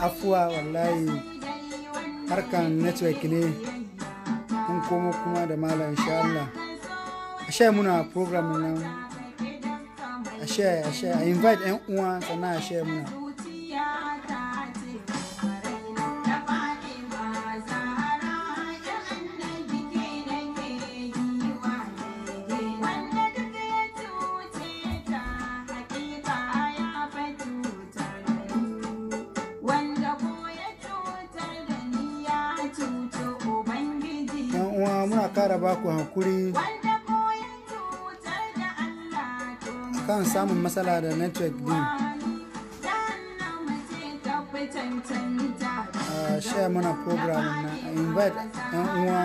afuwa wallahi harkan network ne mun komo kuma da malam insha Allah a sha muna program nan a sha a sha a invite yan uwa sannan a sha muna yan uwa muna kara baku hankuri kan samun matsala da network din a share mana program na a invite yan uwa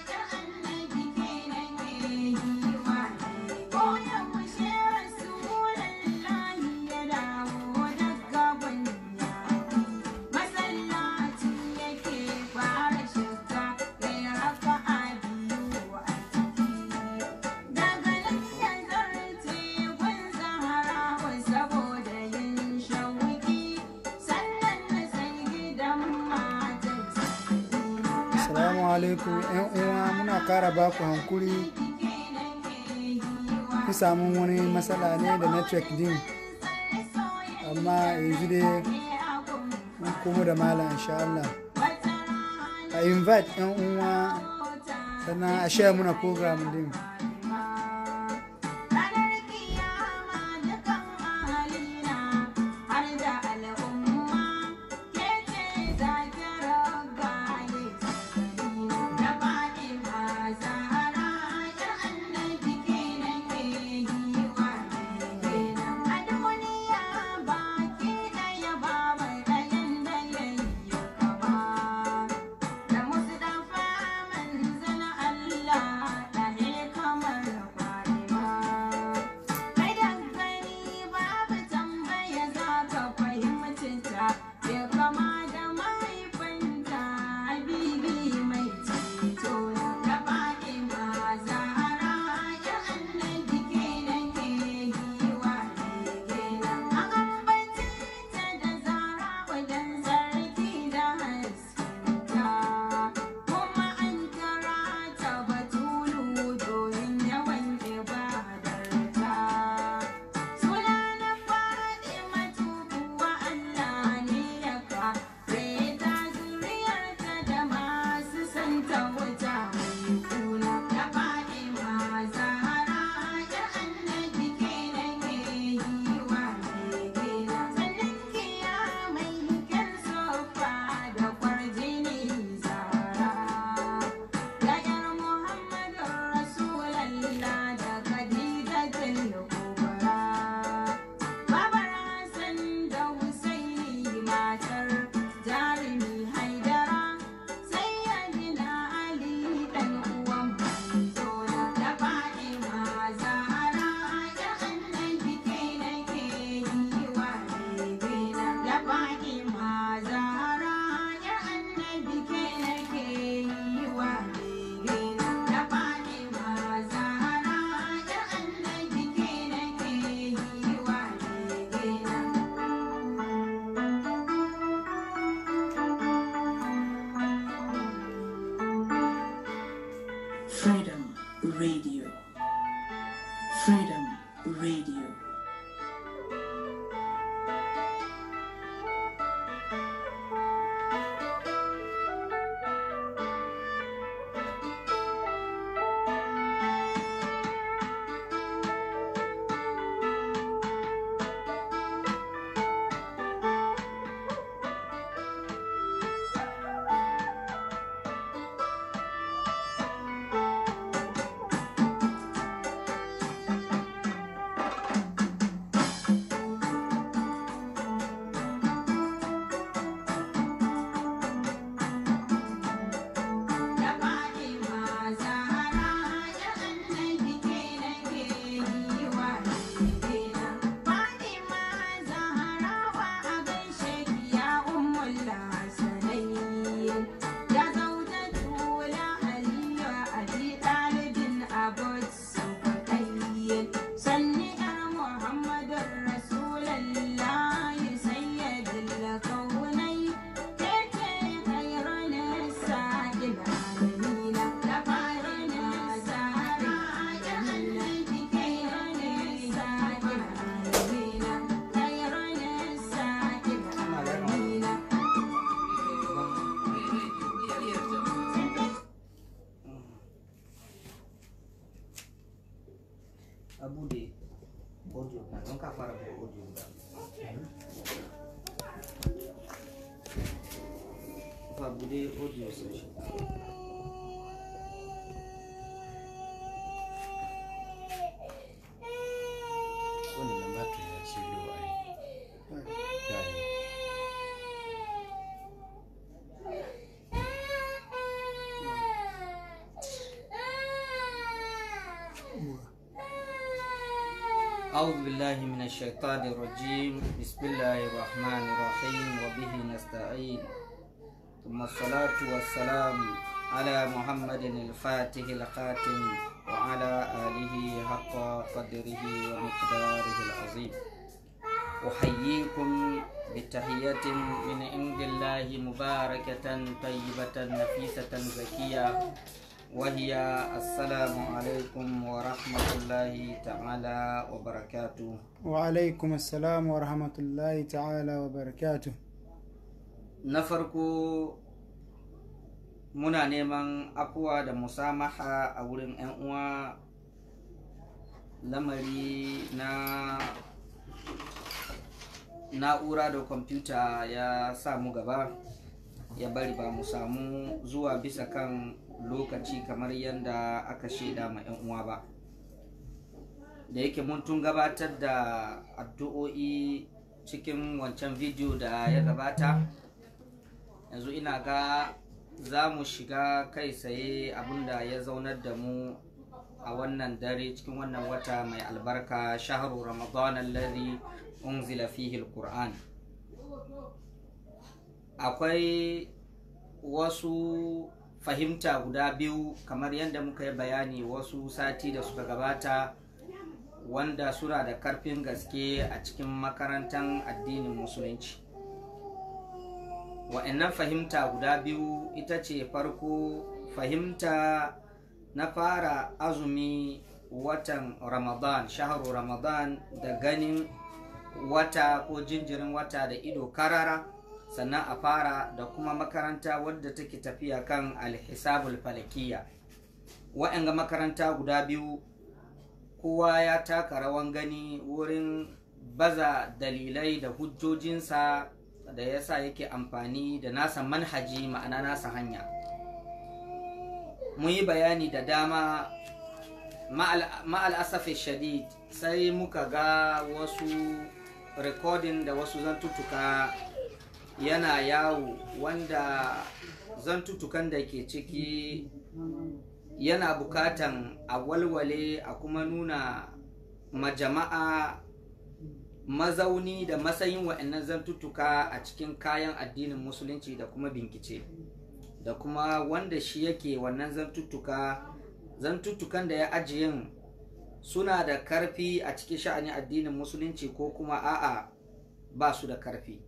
Assalamu alaikum yan uwa muna kara baku hankuri kun samu wani matsala ne da network din amma yanzu dai mun komo da malam insha Allah a invite yan uwa sannan a share muna program din Freedom Radio. Freedom Radio. a bude audio na don ka fara bude audio da fa bude audio session wannan nan ba ta ya ce lo ai yayi أعوذ بالله من الشيطان الرجيم بسم الله الرحمن الرحيم وبه نستعين ثم الصلاة والسلام على محمد الفاتح الخاتم وعلى آله حق قدره ومقداره العظيم أحييكم بتحية من عند الله مباركة طيبة نفيسة زكية وهي السلام عليكم ورحمة الله تعالى وبركاته وعلaikum assalam wa rahmatullahi ta'ala wa barakatuh na farko muna neman afuwa da musamaha a wurin 'yan uwa lamari na na'ura da kwamfuta ya samu gaba ya bari ba mu samu zuwa bisa kan lokaci kamar yadda aka shaida ma 'yan uwa ba da yake mun tun gabatar da addu'o'i cikin wancan bidiyo da ya gabata yanzu ina ga za mu shiga kai tsaye abinda ya zaunar da mu a wannan dare cikin wannan wata mai albarka shaharu ramadan alladhi unzila fihi alquran akwai wasu fahimta guda biyu kamar yadda muka yi bayani wasu sati da suka gabata wanda suna da karfin gaske a cikin makarantar addinin musulunci wa'annan fahimta guda biyu ita ce farko fahimta na fara azumi watan ramadan shaharu ramadan da ganin wata ko jinjirin wata da ido karara sannan a fara da kuma makaranta wadda take tafiya kan alhisabul falakiya wa'anga makaranta guda biyu kowa ya taka rawan gani wurin baza dalilai da hujjojinsa da yasa yake amfani da nasa manhaji ma'ana nasa hanya mun yi bayani da dama ma'al asafi shadid sai muka ga wasu rikodin da wasu zantuttuka yana yawo wanda zantuttukan da ke ciki yana bukatan a walwale a kuma nuna majama'a mazauni da matsayin wa'annan zantuttuka a cikin kayan addinin musulunci da kuma binkice da kuma wanda shi yake wannan zantuttuka zantuttukan da ya ajiyin suna da karfi a cikin sha'anin addinin musulunci ko kuma a'a ba su da karfi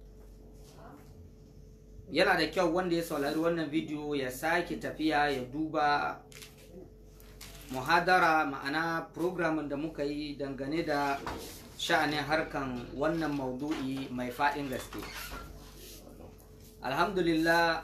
yana da kyau wanda ya saurari wannan bidiyo ya sake tafiya ya duba muhadara ma'ana programin da muka yi dangane da sha'anin harkan wannan maudu'i mai faɗin gaske alhamdulillah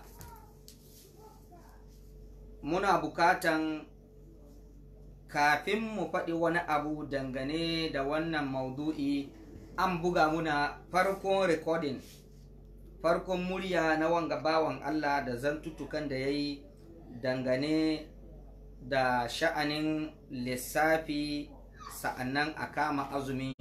muna bukatan kafin mu faɗi wani abu dangane da wannan maudu'i an buga muna farkon recording farkon murya na wanga bawan Allah da zantutukan da ya yi dangane da sha'anin lissafi sa'annan a kama azumin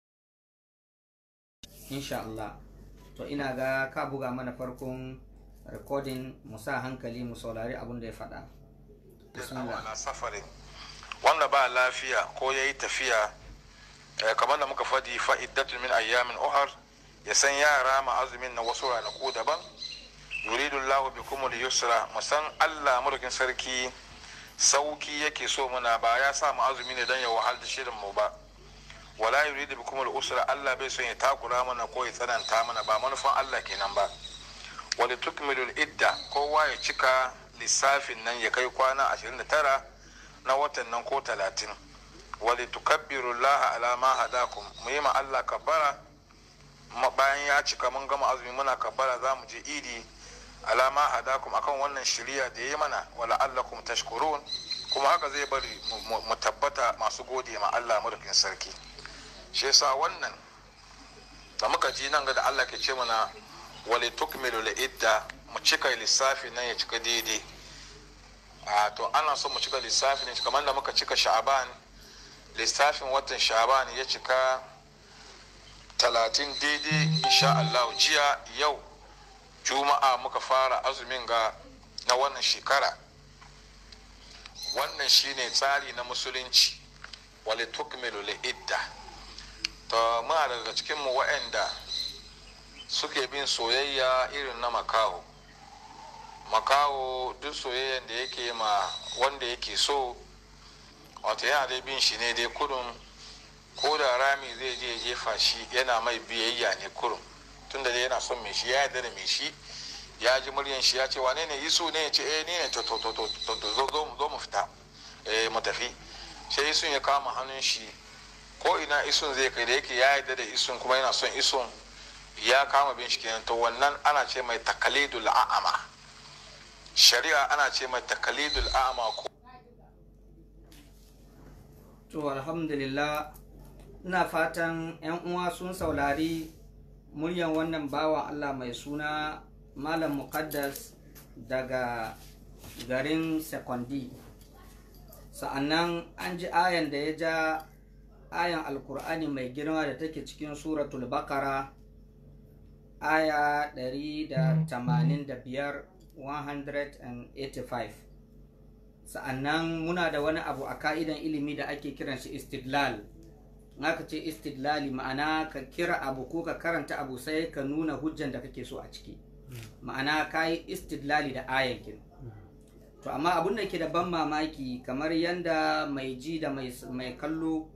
insha Allah to ina ga ka buga mana farkon recording mu sa hankali mu saurari abin da ya faɗa ala safarin wanda ba lafiya ko ya yi tafiya kamar da muka faɗi fa'iddatun min ayyamin uhar ya san yara ma azumin na wasu ranaku daban yuridu lahu bikum al-yusra musan Allah mulkin sarki sauki yake so muna ba ya sa mu azumi ne dan ya wahal da shirin mu ba wala yuridu bikum al-usra Allah bai son ya takura mana ko ya tsananta mana ba manufan Allah kenan ba wali tukmilu al-idda kowa ya cika lissafin nan ya kai kwana 29 na watan nan ko 30 wali tukabbiru Allah ala ma hadakum mu yi ma Allah kabbara bayan ya cika mun gama azumi muna kabbara za mu je idi alama hadakum akan wannan shiriya da ya yi mana wala allakum tashkurun kuma haka zai bari mu- mu mu tabbata masu gode ma Allah madaukin sarki shi yasa wannan da muka ji nan ga da Allah ke ce mana wale tukmilu la idda mu cika lissafi nan ya cika daidai a to ana so mu cika lissafi ne kamar da muka cika sha'aban lissafin watan sha'aban ya cika talatin daidai insha Allah jiya yau juma'a muka fara azumin ga na wannan shekara wannan shine tsari na musulunci wale tukmilu la idda to muna daga cikin mu waɗanda suke bin soyayya irin na makaho makaho duk soyayyan da yake ma wanda yake so wato yana dai bin shi ne dai kurun ko da rami zai je jefa shi yana mai biyayya ne kurun tunda dai yana son mai shi ya yarda da mai shi ya ji muryan shi ya ce wane ne yisu ne ya ce eh ni ne to to to to to to zo zo zo mu fita eh mu tafi sai isun ya kama hannun shi ko ina isun zai kai da yake ya yarda da isun kuma yana son isun ya kama bin shi kenan to wannan ana ce mai takalidul a'ama shari'a ana ce mai takalidul a'ama ko to alhamdulillah ina fatan 'yan uwa sun saurari muryan wannan bawan allah mai suna malam muqaddas daga garin sekondi sa'annan an ji ayan da ya ja ayan alkur'ani mai girma da take cikin suratul bakara aya 185 185 sa'annan muna da wani abu a ka'idan ilimi da ake kiran shi istidlal aka ce istidlali ma'ana ka kira abu ko ka karanta abu sai ka nuna hujjan da kake so a ciki ma'ana ka yi istidlali da ayan kin to amma abun da ke da ban mamaki kamar yanda mai ji da mai, mai kallo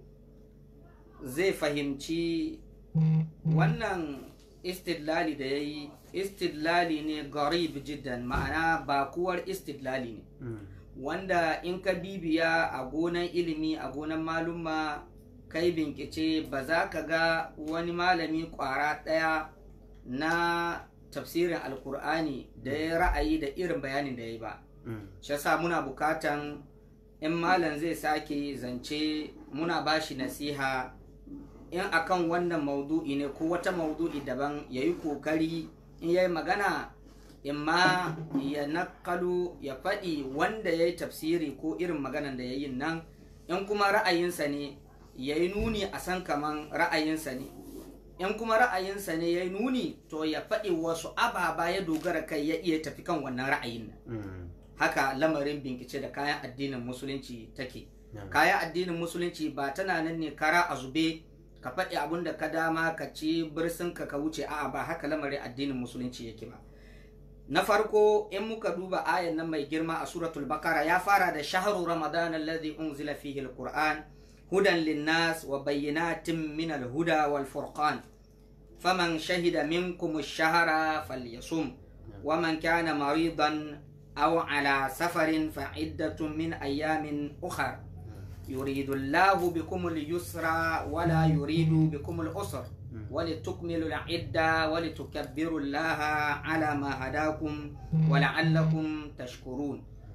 zai fahimci wannan istidlali da ya yi istidlali ne garib jiddan ma'ana bakuwar istidlali ne wanda in ka bibiya a gonan ilimi a gonan malumma kai binkice ba za ka ga wani malami kwara ɗaya na tafsirin alkur'ani da ya ra'ayi da irin bayanin da ya yi ba shi yasa muna bukatan in malam zai sake zance muna bashi nasiha in akan wannan maudu'i ne ko wata maudu'i daban ya yi kokari in ya yi magana in ma ya nakalu ya faɗi wanda ya yi tafsiri ko irin maganan da ya yi nan in kuma ra'ayinsa ne ya yi nuni a san kaman ra'ayinsa ne in kuma ra'ayinsa ne ya yi nuni to ya faɗi wasu ababa ya dogara kai ya iya tafi kan wannan ra'ayin nan haka lamarin binkice da kayan addinin musulunci take kayan addinin musulunci ba tana nan ne kara a zube ka faɗi abin da ka dama ka ci birsinka ka wuce a'a ba haka lamarin addinin musulunci yake ba na farko in muka duba ayan nan mai girma a suratul bakara ya fara da shahru ramadan alladhi unzila fihi alquran hudan linnas wa bayyinatin min alhuda wal furqan faman shahida minkum ash-shahra falyasum wa man kana maridan aw ala safarin fa iddatun min ayamin ukhra يريد الله بكم اليسر ولا يريد بكم العسر ولتكملوا العدة ولتكبروا الله على ما هداكم ولعلكم تشكرون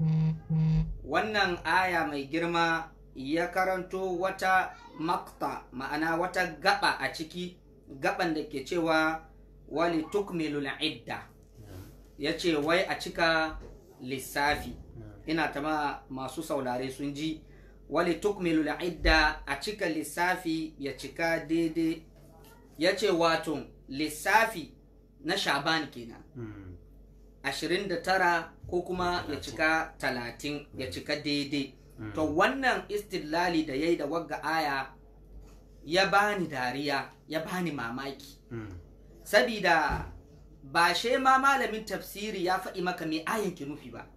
wannan aya mai girma ya karanto wata makta ma'ana wata gaba a ciki gaban da ke cewa wali tukmilul idda ya ce wai a cika lissafi ina ta masu saurare sun ji wali tukmilu idda a cika lissafi ya cika daidai ya ce wato lissafi na shaban kenan ashirin da tara ko kuma ya cika talatin ya cika daidai to wannan istilali da ya yi da wagga aya ya bani dariya ya bani mamaki sabida ba she ma malamin tafsiri ya faɗi maka mai ayan ki nufi ba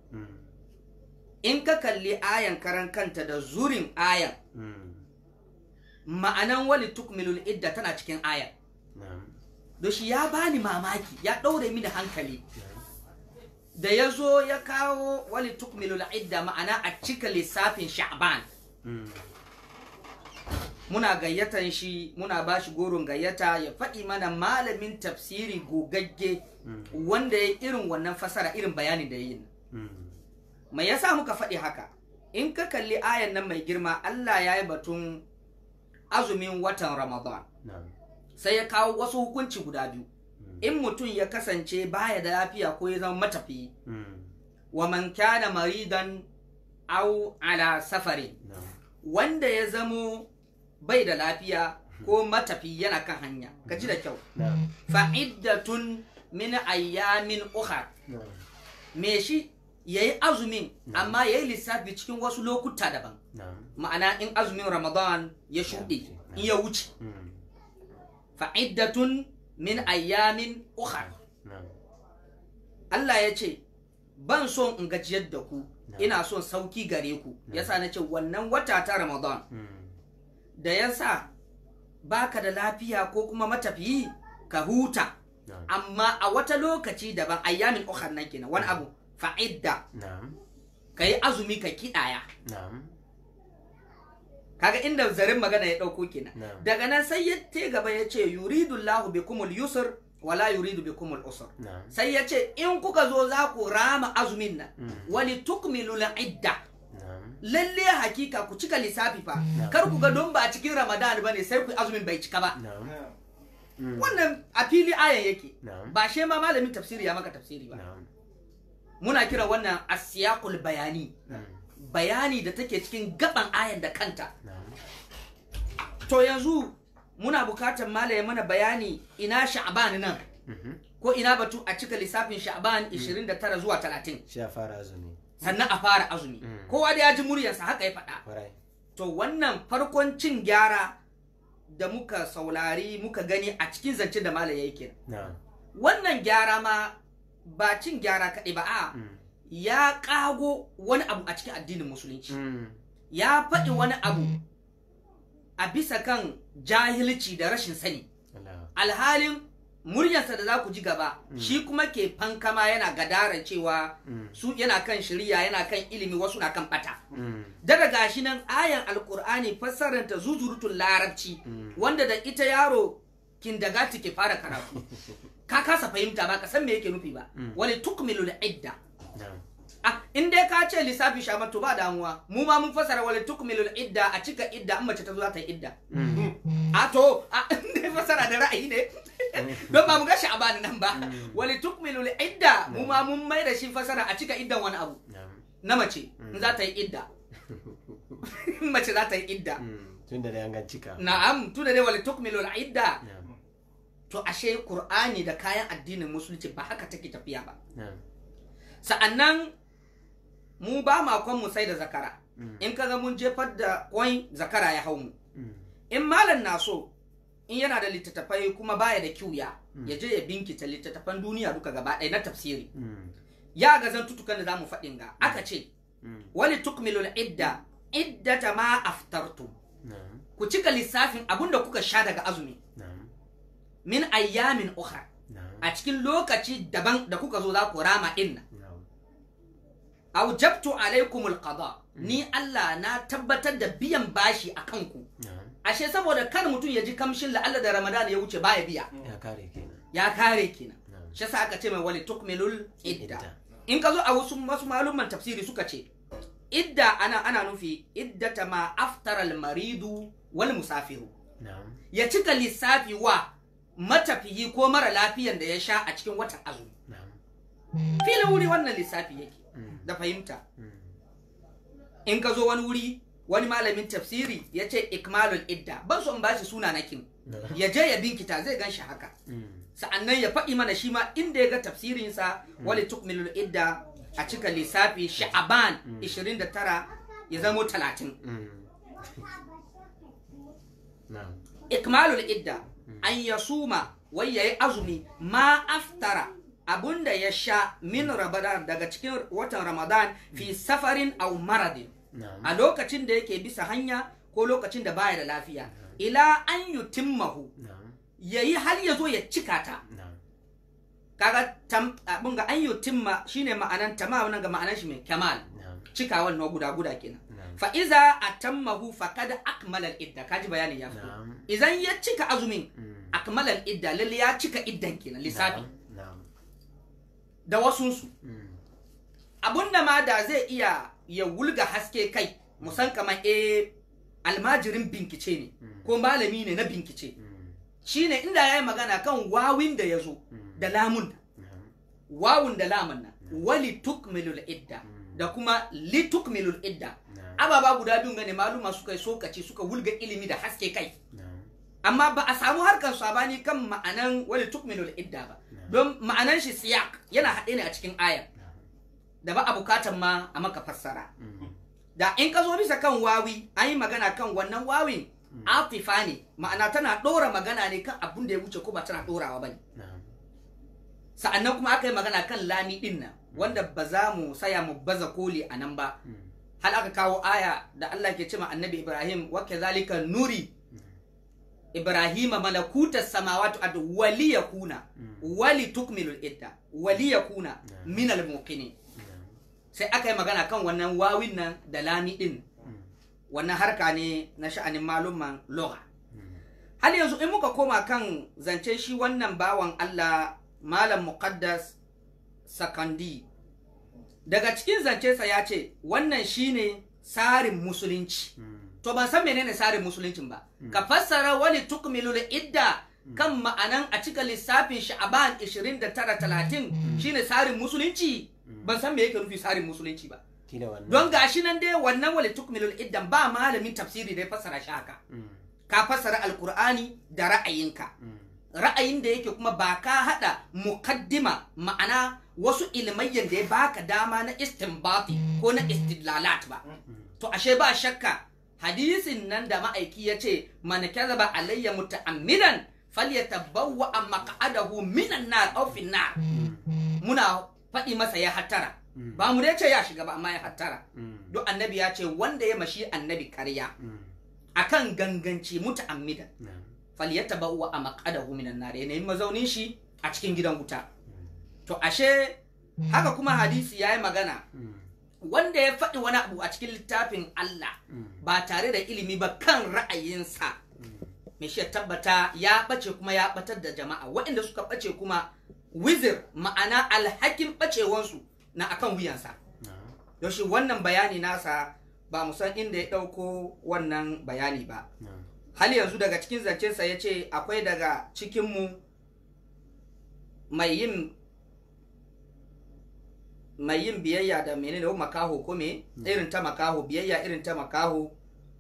in ka kalli ayan karan kanta da zurin ayan ma'anan wali tukmilul idda tana cikin ayan da shi ya bani mamaki ya ɗaure mini hankali da ya zo ya kawo wali tukmilul idda ma'ana a cika lissafin sha'ban muna gayyatan shi muna ba shi goron gayyata ya faɗi mana malamin tafsiri gogagge wanda ya irin wannan fasara irin bayanin da ya yi mai yasa muka faɗi haka in ka kalli ayan nan mai girma Allah ya yi batun azumin watan Ramadan na'am sai ya kawo wasu hukunci guda biyu in mutum ya kasance baya da lafiya ko ya zama matafiyi Mm. wa man kana maridan au ala safari na'am wanda ya zamo bai da lafiya ko matafi yana kan hanya ka ji da kyau na'am fa'iddatun min ayyamin ukhar na'am me shi yayi azumin amma yayi lissafi cikin wasu lokuta daban na'am ma'ana in azumin ramadan ya shuɗe in ya wuce Mm. fa'iddatun min ayyamin ukhar na'am Allah ya ce ban son in gajiyar da ku Na'am. ina son sauki gare ku yasa na ce wannan wata ta ramadan Mm. da yasa baka da lafiya ko kuma matafiyi ka huta na'am amma a wata lokaci daban ayyamin ukhar nan kenan wani abu fa'idda na'am ka yi azumi ka kiɗaya na'am kaga inda zarin magana ya ɗauko kenan Na'am. daga nan sai ya te gaba ya ce yuridu Allahu bikumul yusr wala yuridu bikumul usr na'am sai ya ce in kuka zo za ku rama azumin nan Mm. wali tukmilu idda na'am lalle hakika ku cika lissafi fa Na'am. kar ku ga don ba a cikin ramadan bane sai ku azumin bai cika ba na'am Mm. wannan a fili ayan yake na'am ba she ma malamin tafsiri ya maka tafsiri ba na'am muna kira wannan asiyaqul bayani Mm. bayani da take cikin gaban ayan da kanta na'am to yanzu muna bukatar malaye mana bayani ina sha'ban nan Mhm. ko ina batu a cika lissafin sha'ban 29 zuwa 30 shi a fara azumi sannan a fara azumi Mm. kowa da ya ji muryarsa haka ya faɗa kwarai to wannan farkon cin gyara da muka saurari muka gani a cikin zance da malaye yake na'am wannan gyara ma ba cin gyara kaɗai ba a Mm. ya ƙago wani abu a cikin addinin musulunci Mm. ya faɗi wani abu a bisa kan jahilci da rashin sani Allah alhalin muryarsa da za ku ji gaba shi kuma ke fankama yana gadara cewa Mm. su yana kan shirya yana kan ilimi wasu na kan bata Mm. daga gashi nan ayan alkur'ani fassaranta zuzurutun larabci Mm. wanda da ita yaro kindagati ke fara karatu ka kasa fahimta ba ka san me yake nufi ba Mm. wani tukmilu idda na'am ah in dai ka ce lissafi sha to ba damuwa mu ma mun fassara wani tukmilu idda a cika idda an mace ta zo za ta yi idda Mm. a to a ne fasara da ra'ayi ne don ba mu ga sha'ban nan ba wali tukmilu idda mu ma mun mai da shi fasara a cika iddan wani abu na'am na mace in za ta yi idda mace za ta yi idda Mm. tun da dai an gan cika na'am tunda dai wali tukmilu idda na'am to ashe qur'ani da kayan addinin musulunci ba haka take tafiya ba na'am sa'annan mu ba ma kwan mu sai da zakara Mm. in kaga mun jefar da kwan zakara ya hau mu Mm. in malam na so in yana da littattafai kuma baya da kyuya ya je ya binkita littattafan duniya duka gaba ɗaya na tafsiri Mm. ya ga zantutukan da zamu faɗin ga aka ce Mm. wani tukmilul idda iddata ma aftartum na'am ku cika lissafin abinda kuka sha daga azumi na'am min ayyamin ukhra na'am a cikin lokaci daban da kuka zo za ku rama din nan na'am aujabtu alaikumul qada ni Allah na tabbatar da biyan bashi a kanku na'am ashe saboda kar mutum ya ji kamshin la'alla da Ramadan ya wuce baya biya ya kare kenan ya kare kenan na'am shi yasa aka ce mai wali tukmilul idda Idda. in ka zo a wasu wasu malumman tafsiri suka ce idda ana ana nufi iddata ma aftara maridu wal musafiru na'am ya cika lissafi wa matafiyi ko mara lafiyan da ya sha a cikin watan azumi na'am filin wuri wannan lissafi yake Mm. da fahimta Mm. in ka zo wani wuri wani malamin tafsiri ya ce ikmalul idda ban so in bashi suna na kin na'am ya je ya binkita zai gan shi haka Mm. sa'annan ya faɗi mana shi ma inda ya ga tafsirinsa wali tukmilul idda a cika lissafi sha'aban 29 ya zamo 30 Mm. na'am ikmalul idda an yasuma wai yayi azumi ma aftara abunda ya sha min ramadan daga cikin watan ramadan fi safarin aw maradin na'am a lokacin da yake bisa hanya ko lokacin da baya da lafiya ila an yutimmahu na'am yayi har ya zo ya cika ta na'am kaga tam abun ga an yutimma shine ma'anan tamam nan ga ma'anan shi mai kamal na'am cikawan na guda guda kenan na'am fa iza atammahu faqad akmala al-idda kaji bayanin ya fito na'am idan ya cika azumin Mm. akmala al-idda lalle ya cika iddan kenan lissafi na'am da wasunsu Mm. abunda ma da zai iya ya wulga haske kai musan kamar eh almajirin binkice ne ko malami ne na binkice shine inda ya yi magana kan wawin da ya zo da lamun wawun da lamun nan wali tukmilul idda da kuma li tukmilul idda ababa guda biyun gane maluma suka yi sokaci suka wulga ilimi da haske kai amma ba a samu harkar sabani kan ma'anan wali tukmilul idda ba don ma'anan shi siyak yana haɗe ne a cikin ayar da ba a bukatan ma a maka fassara da in ka zo bisa kan wawi an yi magana kan wannan wawin atifa ne ma'ana tana ɗora magana ne kan abin da ya wuce ko ba tana ɗorawa ba ne sa'annan kuma aka yi magana kan lami ɗin nan wanda ba za mu saya mu baza koli a nan ba hal aka kawo aya da Allah ke cewa annabi Ibrahim wa kadhalika nuri Ibrahima malakutas samawati ad wali yakuna wali tukmilul idda wali yakuna min al muqinin sai aka yi magana kan wannan wawin nan da lami din wannan harka ne na sha'anin malumman lugha har yanzu in muka koma kan zance shi wannan bawan Allah malam muqaddas sakandi daga cikin zancensa ya ce wannan shine tsarin musulunci to ban san menene tsarin musuluncin ba ka fassara wani tukmilul idda kan ma'anan a cika lissafin sha'aban 29 30 shine tsarin musulunci ban san me yake nufi tsarin musulunci ba kila wannan don gashi nan dai wannan wali tukmilul iddan ba malamin tafsiri da ya fassara shi haka ka fassara alkur'ani da ra'ayinka ra'ayin da yake kuma ba ka hada mukaddima ma'ana wasu ilmayyan da ya baka dama na istinbati ko na istidlalat ba to ashe ba shakka hadisin nan da ma'aiki ya ce man kadhaba alayya muta'ammidan falyatabawwa maq'adahu minan nar aw fin nar muna faɗi masa ya hattara ba mu dai ce ya shiga ba amma ya hattara duk annabi ya ce wanda ya mashi annabi karya akan ganganci muta'ammidan falyatabawwa maq'adahu minan nar ya nemi mazaunin shi a cikin gidan wuta to ashe haka kuma hadisi ya yi magana wanda ya faɗi wani abu a cikin littafin Allah ba tare da ilimi ba kan ra'ayinsa mai shi ya tabbata ya ɓace kuma ya ɓatar da jama'a waɗanda suka ɓace kuma wizir ma'ana alhakin ɓacewansu na akan wuyansa yaushe wannan bayani nasa ba mu san inda ya ɗauko wannan bayani ba hal yanzu daga cikin zancensa ya ce akwai daga cikinmu mai yin mai yin biyayya da menene ko makaho ko me irin ta makaho biyayya irin ta makaho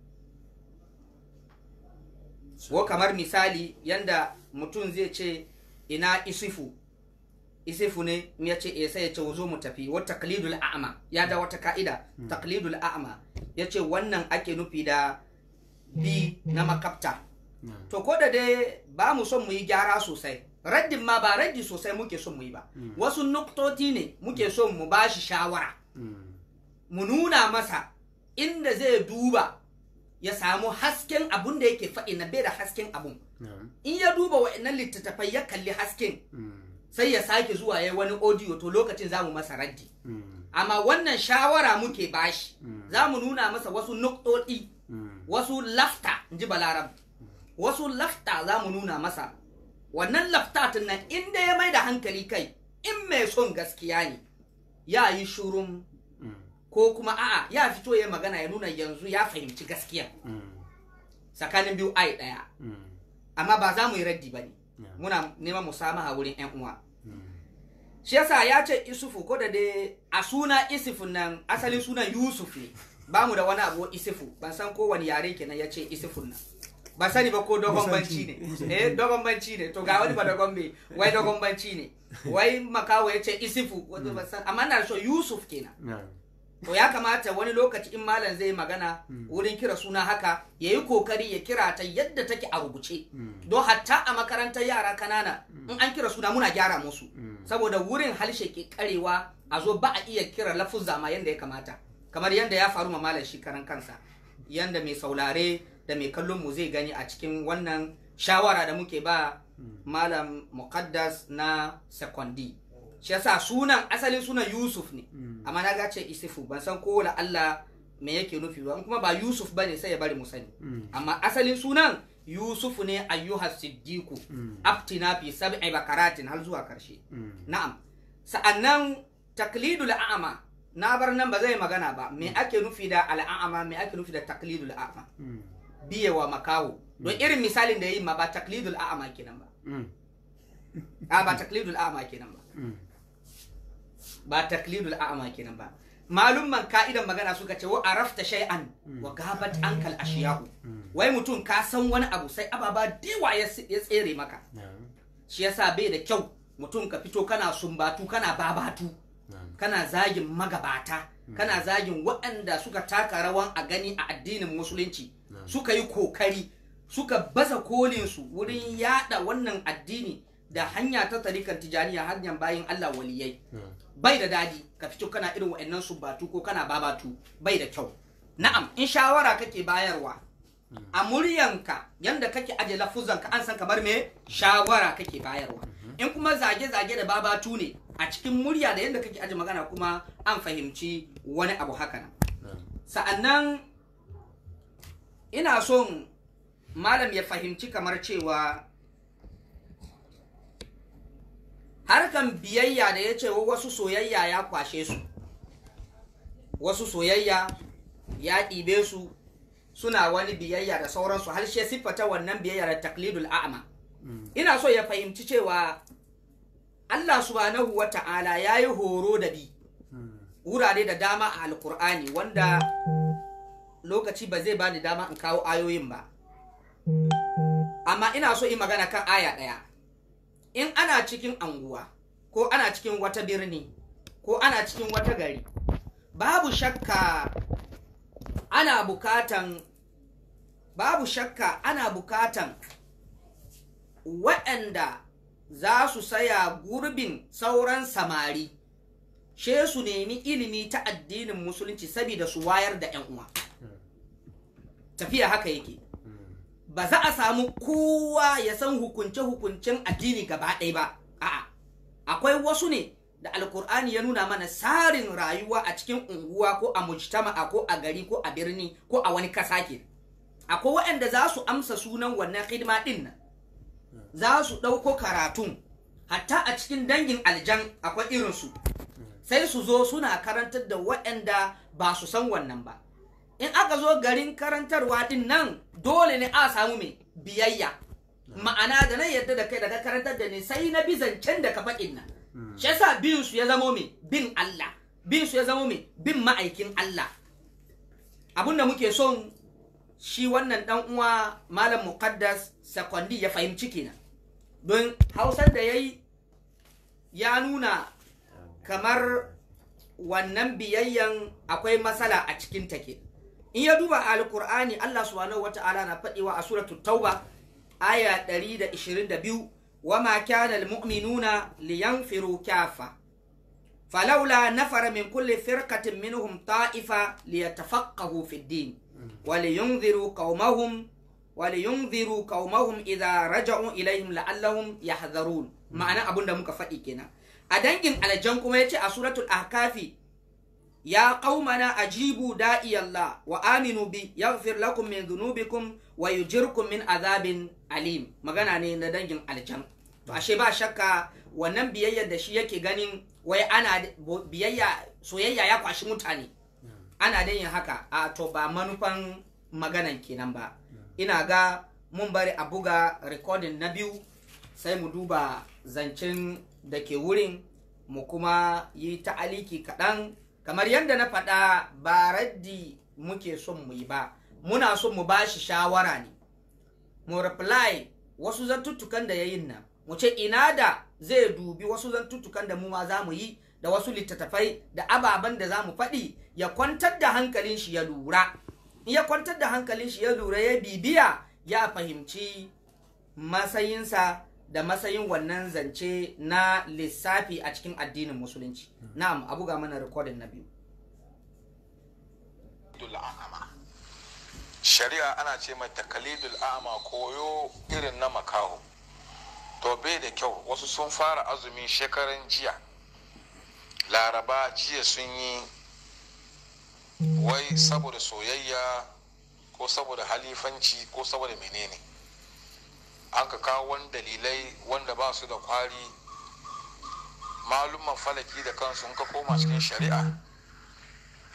ko kamar misali yanda mutum zai ce ina isifu isifu ne ya ce e sai ya ce zo mu tafi wa taqlidul a'ma ya da wata ka'ida taqlidul a'ma ya ce wannan ake nufi da bi na makafta to ko da dai ba mu son mu yi gyara sosai raddin ma ba raddi sosai muke son mu yi ba wasu nuktoti ne muke son mu ba shi shawara mu nuna masa inda zai duba ya samu hasken abun da yake faɗi na bai da hasken abun in ya duba wa'annan littattafai ya kalli hasken sai ya sake zuwa ya wani audio to lokacin za mu masa raddi amma wannan shawara muke bashi za mu nuna masa wasu nuktoti wasu lafta in ji balarab wasu lafta za mu nuna masa wannan laftatin nan inda ya mai da hankali kai in mai son gaskiya ne ya yi shurun ko kuma a'a ya fito ya magana ya nuna yanzu ya fahimci gaskiya tsakanin biyu ai ɗaya amma ba za mu yi raddi ba ne muna neman musamaha wurin yan uwa shi yasa ya ce isufu ko da dai a suna isufu nan asalin sunan yusuf ne ba mu da wani abu isufu ban san kowane yare kenan ya ce isufun nan ba sani ba ko dogon banci ne eh dogon banci ne to ga wani ba dogon bai wai dogon banci ne wai makawo ya ce isifu amma na so yusuf kenan to ya kamata wani lokaci in malam zai magana wurin kira suna haka ya yi kokari ya kira ta yadda take a rubuce don hatta a makarantar yara kanana in an kira suna muna gyara musu saboda wurin halshe ke karewa a zo ba a iya kira lafuzza ma yadda ya kamata kamar yadda ya faru ma malam shi karan kansa yadda mai saulare da mai kallon mu zai gani a cikin wannan shawara da muke ba malam muqaddas na sekondi shi yasa sunan asalin sunan yusuf ne amma na gace isifu ban san ko la Allah me yake nufi ba kuma ba yusuf bane sai ya bari mu sani amma asalin sunan yusuf ne ayyuha siddiqu aftina fi sab'i bakaratin har zuwa karshe na'am sa'annan taklidul a'ma na bar nan ba zai magana ba me ake nufi da al'a'ama me ake nufi da taklidul a'ama Mm. biyewa makawo don irin misalin da ya yi ma ba taklidul a'ama kenan ba Mm. a ba taklidul a'ama kenan ba Mm. ba taklidul a'ama kenan ba malumman ka'idan magana suka ce wa arafta shay'an wa gabat ankal ashiyahu wai mutum ka san wani abu sai ababa dewa ya s- ya tsere maka Na'am. shi yasa bai da kyau mutum ka fito kana sumbatu kana babatu Na'am. kana zagin magabata kana zagin waɗanda suka taka rawan a gani a addinin musulunci suka yi kokari suka baza kolinsu wurin yada wannan addini da hanya ta tarikan tijaniya hanyar bayin Allah waliyai Na'am. bai da dadi ka fito kana irin wa'annan sumbatu ko kana babatu bai da kyau na'am in shawara kake bayarwa a muryanka yanda kake aje lafuzanka an san kamar me shawara kake bayarwa in kuma zage-zage da babatu ne a cikin murya da yanda kake aje magana kuma an fahimci wani abu haka nan Na'am. sa'annan ina son malam ya fahimci kamar cewa harkan biyayya da ya ce wa wasu soyayya ya kwashe su wasu soyayya ya ɗibe su suna wani biyayya da sauransu har shi siffata wannan biyayya da taklidul a'ma ina so ya fahimci cewa Allah subhanahu wa ta'ala ya yi horo da bi wurare da dama a alkur'ani wanda lokaci ba zai bani dama in kawo ayoyin ba amma ina so yi magana kan aya ɗaya in ana cikin anguwa ko ana cikin wata birni ko ana cikin wata gari babu shakka ana bukatan babu shakka ana bukatan waɗanda za su saya gurbin sauran samari she su nemi ilimi ta addinin musulunci saboda su wayar da 'yan uwa tafiya haka yake ba za a samu kowa ya san hukunce-hukuncen addini gaba ɗaya ba a'a akwai wasu ne da alkur'ani ya nuna mana tsarin rayuwa a cikin unguwa ko a mujtama'a ko a gari ko a birni ko a wani kasa ke akwai waɗanda za su amsa sunan wannan hidima ɗin nan za su ɗauko karatun hatta a cikin dangin aljan akwai irinsu sai su zo suna karantar da waɗanda ba su san wannan ba in aka zo garin karantarwa din nan dole ne a samu mai biyayya ma'ana da na yadda da kai daga karantar da ni sai na bi zancen da ka faɗin nan shi yasa bin su ya zamo mai bin Allah bin su ya zamo mai bin ma'aikin Allah abinda muke son shi wannan dan uwa malam muqaddas sakwandi ya fahimci kenan don hausar da yayi ya nuna kamar wannan biyayyan akwai matsala a cikin take in ya duba alkur'ani Allah subhanahu wata'ala na faɗiwa a suratul tauba aya 122 wama kana almu'minuna liyanfiru kafa falawla nafara min kulli firqatin minhum ta'ifa liyatafaqahu fid din ولينذروا قومهم ولينذروا قومهم إذا رجعوا إليهم لعلهم يحذرون معنى أبون da muka faɗi kenan a dangin aljan kuma yace a suratul ahkafi ya qaumana ajibu da'i Allah wa aminu bi yaghfir lakum min dhunubikum wa yujirkum min azabin alim magana ne na dangin aljan to ashe ba shakka wannan biyayyar da shi yake ganin wai ana biyayya soyayya ya kwashi mutane ana da yin haka a to ba manufan maganan kenan ba ina ga mun bari a buga rikodin na biyu sai mu duba zancen da ke wurin mu kuma yi ta'aliki kaɗan kamar yadda na faɗa ba raddi muke son mu yi ba muna son mu bashi shawara ne mu reply wasu zantuttukan da ya yin nan mu ce ina da zai dubi wasu zantuttukan da mu ma za mu yi da wasu littattafai da ababen da za mu faɗi ya kwantar da hankalin shi ya lura in ya kwantar da hankalin shi ya lura ya bibiya ya fahimci matsayinsa da matsayin wannan zance na lissafi a cikin addinin musulunci na'am a buga mana rikodin na biyu shari'a ana ce mai takalidul a'ma koyo irin na makaho to bai da kyau wasu sun fara azumin shekaran jiya laraba jiya sun yi wai saboda soyayya ko saboda halifanci ko saboda menene an ka kawo wani dalilai wanda ba su da kwari malumman falaki da kansu in ka koma cikin shari'a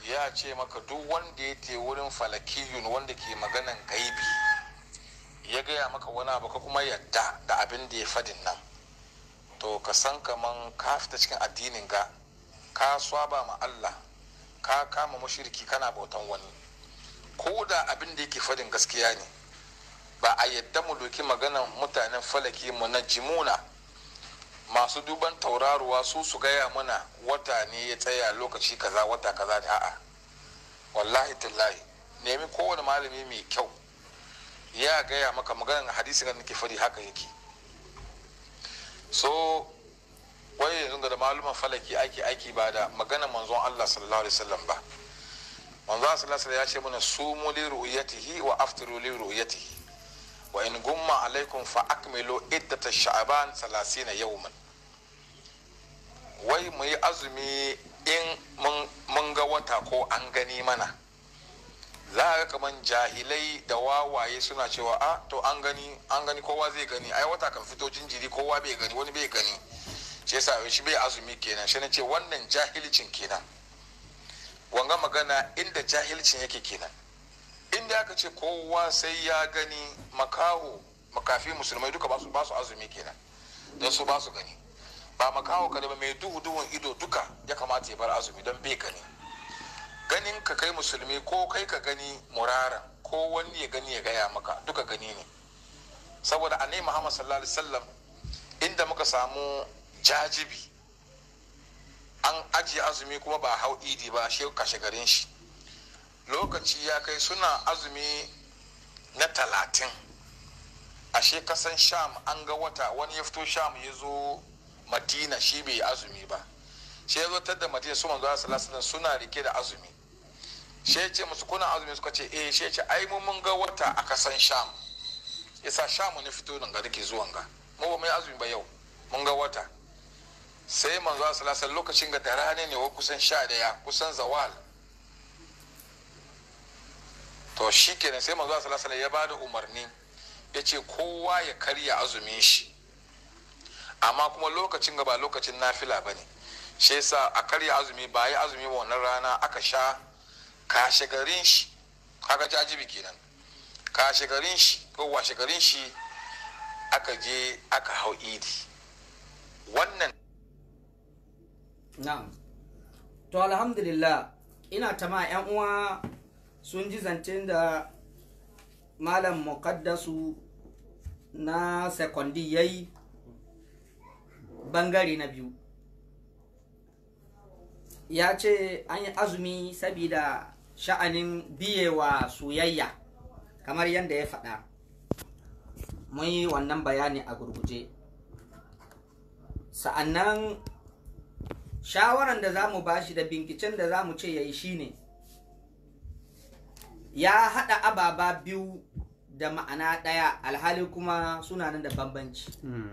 ya ce maka duk wanda ya te wurin falakiyun wanda ke maganan gaibi ya gaya maka wani abu ka kuma yadda da abin da ya fadin nan to ka san kaman ka fita cikin addinin ga ka swaba ma Allah ka kama mushriki kana bautan wani ko da abin da yake fadin gaskiya ne ba a yadda mu doki maganan mutanen falaki mu na jimuna masu duban tauraruwa su su gaya mana wata ne ya tsaya lokaci kaza wata kaza ne a'a wallahi tallahi nemi kowane malami mai kyau ya gaya maka maganan hadisi kan nake fadi haka yake so wai yanzu da maluman falaki ake aiki ba da maganan manzon Allah sallallahu alaihi wasallam ba manzon Allah sallallahu alaihi wasallam ya ce mana sumu li ru'yatihi wa aftiru li ru'yatihi wa in gumma alaikum fa akmilu iddata sha'ban 30 yawman wai mu yi azumi in mun ga wata ko an gani mana za ga kaman jahilai da wawaye suna cewa a to an gani an gani kowa zai gani ai wata kan fito jinjiri kowa bai gani wani bai gani shi yasa shi bai azumi kenan shi ce wannan jahilcin kenan wanga magana inda jahilcin yake kenan inda aka ce kowa sai ya gani makaho makafi musulmai duka ba su azumi kenan don su ba su gani ba makaho kada ba mai duhu duhun ido duka ya kamata ya bar azumi don bai gani ganin ka kai musulmi ko kai ka gani murara ko wani ya gani ya gaya maka duka gani ne saboda annabi muhammad sallallahu alaihi wasallam inda muka samu jajibi an ajiye azumi kuma ba hau idi ba shi kashe garin shi lokaci ya kai suna azumi na talatin ashe kasan sham an ga wata wani ya fito sham ya zo madina shi bai azumi ba shi ya zo da madina su manzo sallallahu suna rike da azumi shi ya ce musu kuna azumi suka ce eh shi ya ce ai mun mun ga wata a kasan sham yasa sham ne fito nan ga dake zuwan ga mu ba mai azumi ba yau mun ga wata sai manzo sallallahu lokacin ga da rana ne wa kusan sha daya kusan zawal to shi kenan sai manzo sallallahu alaihi ya bada umarni ya ce kowa ya karya azumin shi amma kuma lokacin ga ba lokacin nafila bane shi yasa a karya azumi ba yi azumi ba wannan rana aka sha kashe garin shi kaga jajibi kenan kashe garin shi ko washe garin shi aka je aka hau idi wannan na'am to alhamdulillah ina tama yan uwa sun ji zancen da malam muqaddasu na sekondi ya yi bangare na biyu ya ce an yi azumi sabida sha'anin biyewa soyayya kamar yadda ya faɗa mun yi wannan bayani a gurguje sa'annan shawaran da za mu bashi da binkicen da za mu ce ya yi shine ya haɗa ababa biyu da ma'ana ɗaya alhali kuma suna nan da bambanci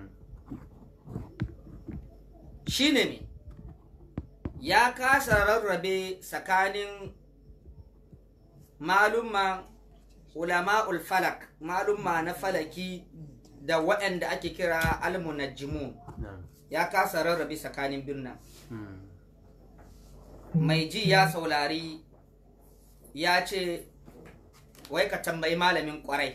shine ne ya kasa rarrabe tsakanin malumma ulama'ul falak malumma na falaki da waɗanda ake kira almunajjimun ya kasa rarrabe tsakanin birnin mai ji ya saurari ya ce wai ka tambayi malamin kwarai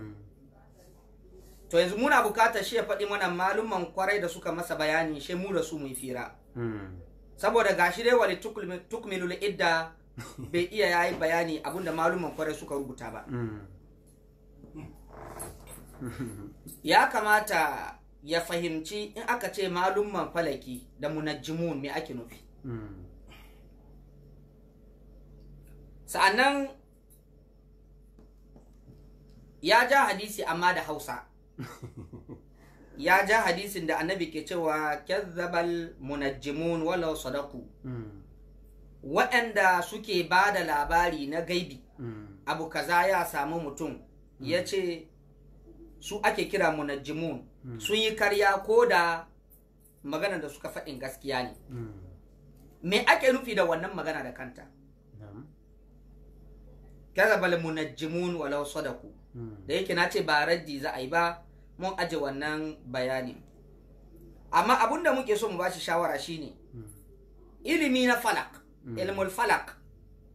to yanzu muna bukatar shi ya faɗi mana malumman kwarai da suka masa bayani shi mu da su mu fira saboda gashi dai wani tukmilul idda bai iya yayi bayani abinda malumman kwarai suka rubuta ba ya kamata ya fahimci in aka ce malumman falaki da munajjimun me ake nufi sa'annan ya ja hadisi amma da hausa ya ja hadisin da annabi ke cewa kyazzabal munajjimun walau sadaku waɗanda suke ba da labari na gaibi abu kaza ya samu mutum ya ce su ake kira munajjimun sun yi karya ko da magana da suka faɗin gaskiya ne me ake nufi da wannan magana da kanta kazabal munajjimun walau sadaku da yake na ce ba raddi za a yi ba mun aje wannan bayani amma abun da muke so mu bashi shawara shine ilimi na falak ilmul falak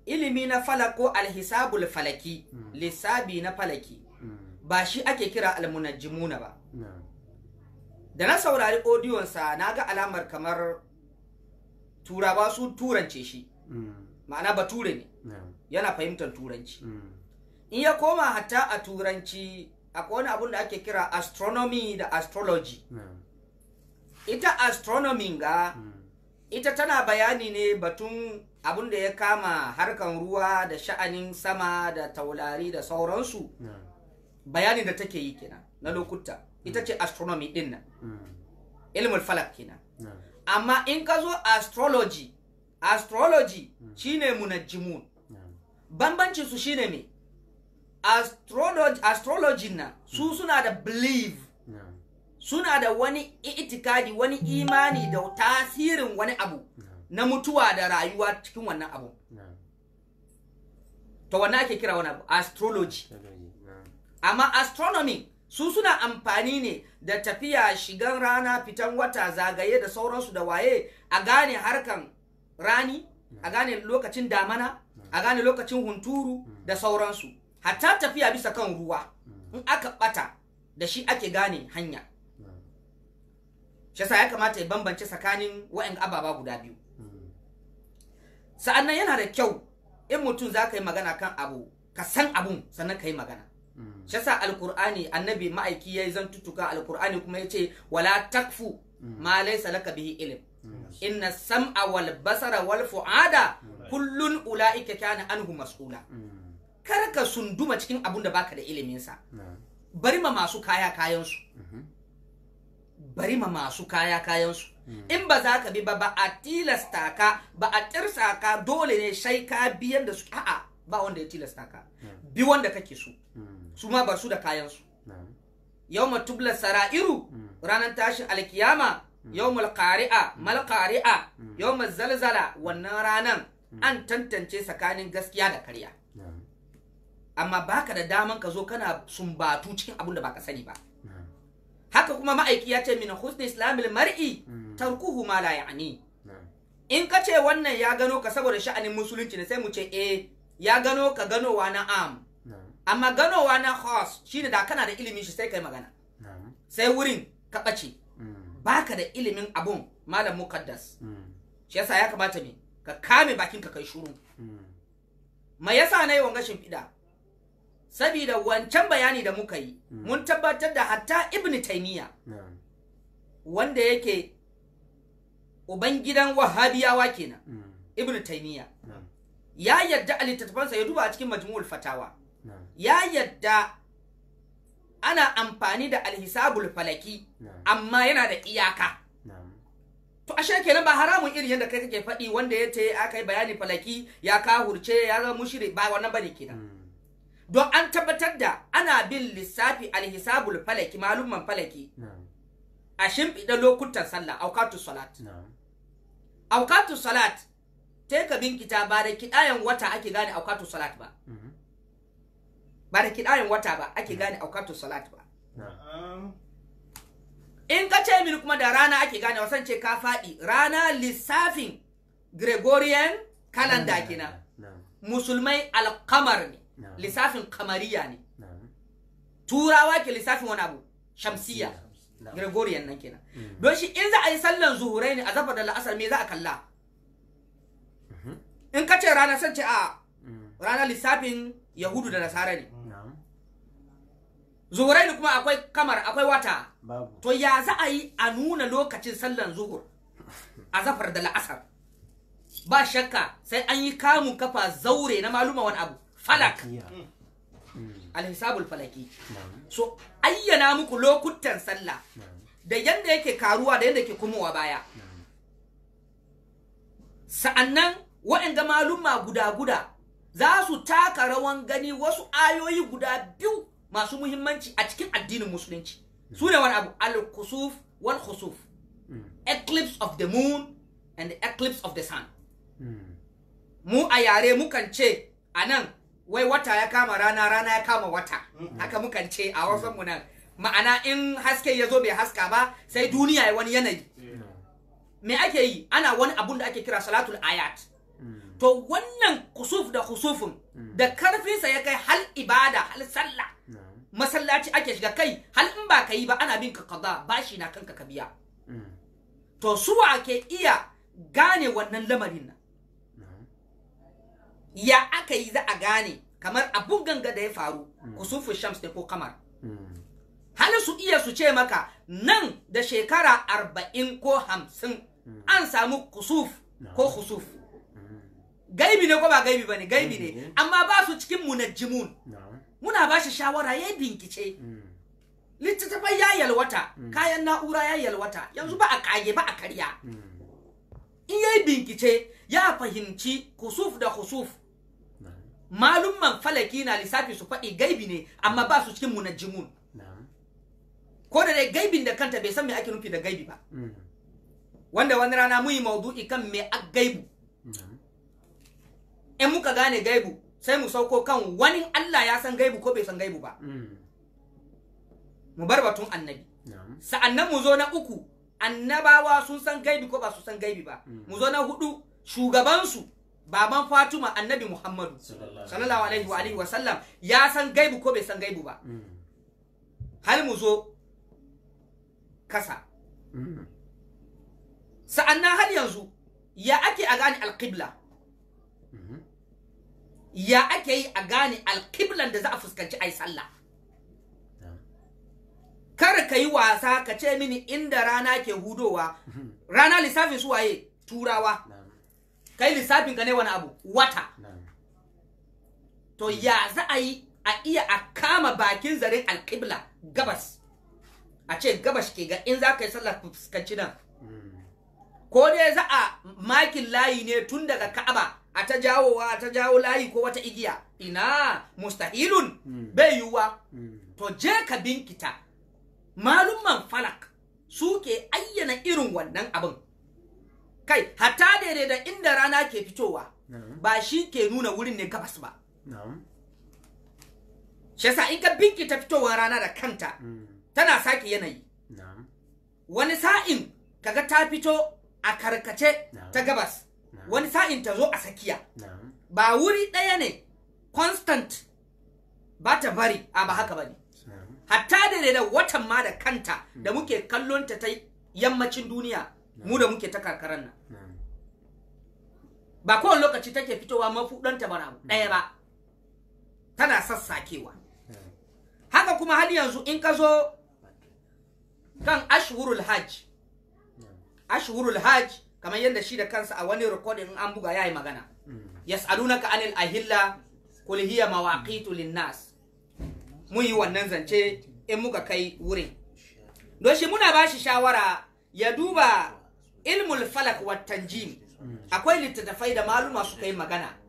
ilimi na falak ko alhisabul falaki lissabi na falaki ba shi ake kira almunajjimuna ba na'am da na saurari odiyonsa na ga alamar kamar turawa su turance shi Mm, ma'ana bature ne na'am yana fahimtar turanci Mm, in ya koma hatta a turanci akwai wani abun da ake kira astronomy da astrology na'am ita astronomy ga Mm, ita tana bayani ne batun abun da ya kama harkan ruwa da sha'anin sama da taurari da sauransu na'am bayanin da take yi kenan na lokuta ita ce astronomy din nan Mm, ilmul falak kenan na'am amma in ka zo astrology astrology shine munajjimun na'am bambancin su shine me astrology astrology na su suna da belief na'am suna da wani itikadi wani imani da tasirin wani abu na'am na mutuwa da rayuwa cikin wannan abu na'am to wannan ake kira wani abu astrology Technology, na'am amma astronomy su suna amfani ne da tafiya shigan rana fitan wata zagaye da sauransu da waye a gane harkan rani a gane lokacin damana a gane lokacin hunturu da sauransu hatta tafiya bisa kan ruwa in aka bata da shi ake gane hanya na'am shi yasa ya kamata ya bambance tsakanin wa'in ababa guda biyu Mm, sa'annan yana da kyau in mutum za ka yi magana kan abu ka san abun sannan ka yi magana mm, shi yasa alkur'ani annabi ma'aiki ya yi zantutuka alkur'ani kuma ya ce wala takfu ma laysa laka bihi ilm mm, inna sam'a wal basara wal fu'ada kullun ula'ika kana anhu mas'ula mm, kar ka sunduma cikin abun da baka da ilimin sa na'am bari ma masu kaya kayan su Mhm. bari ma masu kaya kayan su in ba za ka bi ba ba a tilasta ka ba a tirsa ka dole ne sai ka biyan da su a'a ba wanda ya tilasta ka bi wanda kake so Mm, su ma bar su da kayan su na'am yawma tubla sara'iru Mm. ranar tashin alkiyama yawmul qari'a mal qari'a yawmul zalzala wannan ranan an tantance tsakanin gaskiya da karya na'am amma baka da daman ka zo kana sumbatu cikin abin da baka sani ba na'am haka kuma ma'aiki ya ce min husni islamil mar'i Mm. tarkuhu ma la ya'ni na'am in ka ce wannan ya gano ka saboda sha'anin musulunci ne sai mu ce eh ya gano ka ganowa na am na'am amma ganowa na khas shine da kana da ilimin shi sai kai magana na'am sai wurin ka ɓace Mm, baka da ilimin abun malam mukaddas mm, shi yasa ya kamata me ka kame bakin ka kai shuru mm, ma yasa na yi wanga shimfiɗa sabida wancan bayani da muka yi mun tabbatar da hatta ibn taymiya na'am wanda yake ubangidan wahabiyawa kenan mm, ibn taymiya na'am ya yadda a littattafansa ya duba a cikin majmu'ul fatawa na'am ya yadda ana amfani da alhisabul falaki na'am amma yana da iyaka na'am to ashe kenan ba haramun irin yadda kai kake faɗi wanda ya ce aka yi bayani falaki ya kahurce ya zama mushrik ba wannan bane kenan mm, don an tabbatar da ana bin lissafi alhisabul falaki malumman falaki na'am a shimfiɗa lokutan sallah aukatu salat na'am aukatu salat te ka binkita ba da kiɗayen wata ake gane aukatu salat ba mhm, ba da kiɗayen wata ba ake gane aukatu salat ba na'am in ka ce mini kuma da rana ake gane wasan ce ka faɗi rana lissafin gregorian calendar kenan na'am musulmai alkamar ne na'am lissafin kamariya ne na'am turawa ke lissafin wani abu shamsiya na'am gregorian nan kenan Mm. don shi in za a yi sallan zuhurai ne a zafa da la'asar me za a kalla Mhm. in ka ce rana san ce a Mm, ranar lissafin yahudu da nasara ne na'am zuhurai ne kuma akwai kamar akwai wata babu to ya za a yi a nuna lokacin sallan zuhur a zafar da la'asar ba shakka sai an yi kamun kafa zaure na maluma wani abu falak Iya. Mm, alhisabul falaki na'am so ayyana muku lokutan sallah na'am da yanda yake karuwa da yanda yake kumowa baya na'am sa'annan waɗanda maluma guda-guda za su taka rawan gani wasu ayoyi guda biyu masu muhimmanci a cikin addinin musulunci su ne wani abu al-kusuf wal khusuf Mm, eclipse of the moon and the eclipse of the sun mm, mu a yare mukan ce a nan wai wata ya kama rana rana ya kama wata haka mukan ce a wasan mu nan ma'ana in haske ya zo bai haska ba sai duniya ya wani yanayi na'am me ake yi ana wani abun da ake kira salatul ayat Mm, to wannan kusuf da kusufin da karfinsa ya kai hal ibada hal sallah na'am masallaci ake shiga kai hal in ba ka yi ba ana bin ka kaza bashi na kanka ka biya Mm. to suwa ke iya gane wannan lamarin nan na'am ya aka yi za a gane kamar abun ganga da ya faru kusufu shams ne ko kamar Mm. hali su iya su ce maka nan da shekara arba'in ko hamsin an samu kusuf ko kusuf Mm. gaibi ne ko ba gaibi ba ne gaibi ne Mhm. amma ba su cikin munajjimun na'am muna ba shi shawara ya yi binkice Mm. littattafai ya yalwata kayan na'ura ya yalwata yanzu ba a kage ba a karya Mm. in ya yi binkice ya fahimci kusuf da kusuf na'am malumman falaki na lissafi su faɗi gaibi ne amma ba su cikin munajjimun na'am ko da dai gaibin da kanta bai san me ake nufi da gaibi ba Mm. wanda wani rana mun yi maudu'i kan me a gaibu na'am in muka gane gaibu sai mu sauko kan wani Allah ya san gaibu ko bai san gaibu ba Mm. mu bar batun annabi na'am sa'annan mu zo na uku annabawa sun san gaibi ko ba su san gaibi ba Mm. mu zo na hudu shugabansu baban Fatima annabi Muhammadu Sallallahu sallallahu alaihi wa alihi wa sallam ya san gaibu ko bai san gaibu ba Mm. hal mu zo kasa Mm. sa'annan har yanzu ya ake a gane alqibla Mhm. ya ake yi a gane alqiblan da za a fuskanci ai sallah na'am kar ka yi wasa ka ce mini inda rana ke hudowa rana lissafin su waye turawa na'am kai lissafin ka ne wani abu wata na'am to ya za a yi a iya a kama bakin zaren alƙibla gabas a ce gabas ke ga in za ka yi sallah ka fuskanci nan Mm. ko dai za a makin layi ne tun daga ka'aba a ta jawowa a ta jawo layi ko wata igiya ina mustahilun Mm. bai yiwuwa Mm. to je ka binkita malumman falak suke ayyana irin wannan abin kai hatta daidai da inda rana ke fitowa na'am ba shi ke nuna wurin ne gabas ba na'am shi yasa in ka binkita fitowar rana da kanta Mm. tana sake yanayi na'am wani sa'in kaga ta fito a karkace Na'am. ta gabas Na'am. wani sa'in ta zo a sakiya na'am ba wuri ɗaya ne constant ba ta bari a ba haka bane na'am hatta da da watan ma da kanta da muke kallon ta ta yammacin duniya mu da muke ta karkaran nan na'am ba kowane lokaci take fitowa mafuɗanta ba abu ɗaya ba tana sassakewa na'am haka kuma har yanzu in ka zo kan ashhurul hajj ashhurul hajj kamar yadda shi da kansa a wani recording in an buga yayi magana Mm. yas'alunaka anil ahilla qul hiya mawaqitu linnas mun yi wannan zance in muka kai wurin don shi muna ba shi shawara ya duba ilmul falak wa tanjim akwai littattafai da maluma suka yi magana